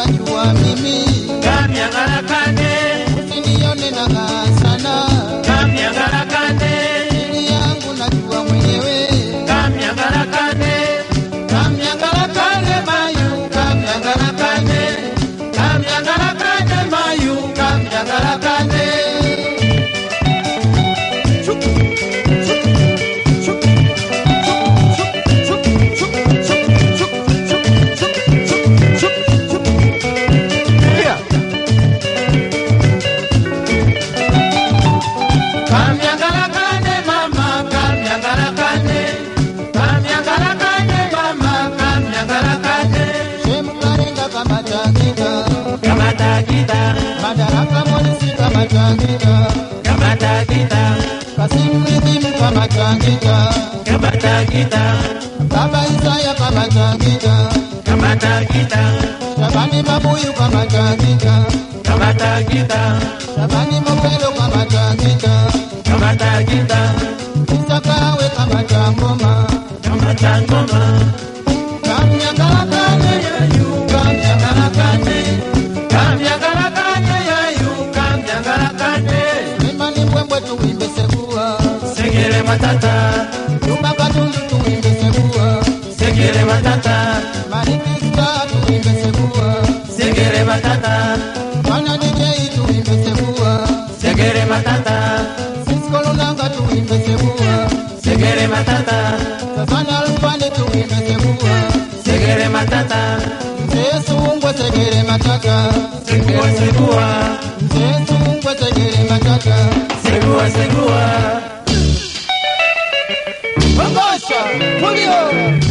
unajua mimi kamyangalakane usinione nakaa sana kamyangalakane ili yangu najua mwenyewe kamyangalakane kamyangalakane mayu kamyangalakane kamyangalakane mayu kamyangalakane kamyangalakane mama kamyangalakane kamyangalakane mama kamyangalakane shemukarenga kamatagita kamatagita madaraka monisi kamatagita kamatagita kasimridimu kamatagita kamatagita baba isaya kamatagita kamatagita shabani mabuyu kamatagita kamatagita shabani mokelo kamatagita kamatagita isakawe kamatangoma kamatangoma kamyangalakane yayu kamyangalakane kamyangalakane yayu kamyangalakane emani mbwembwe tuwimbe sekua segere matata lumakatundu tuwimbe sekua segere matata marikista tuwimbe sekua segere matata Bwana DJ tuimbe sebua, segere matata Cisco Lunanga tuimbe sebua, segere matata Savana Alfani tuimbe sebua, segere matata Mzee Sungwe segere matata, segua segua Mzee Sungwe segere matata. segua segua Bangosha, Julio,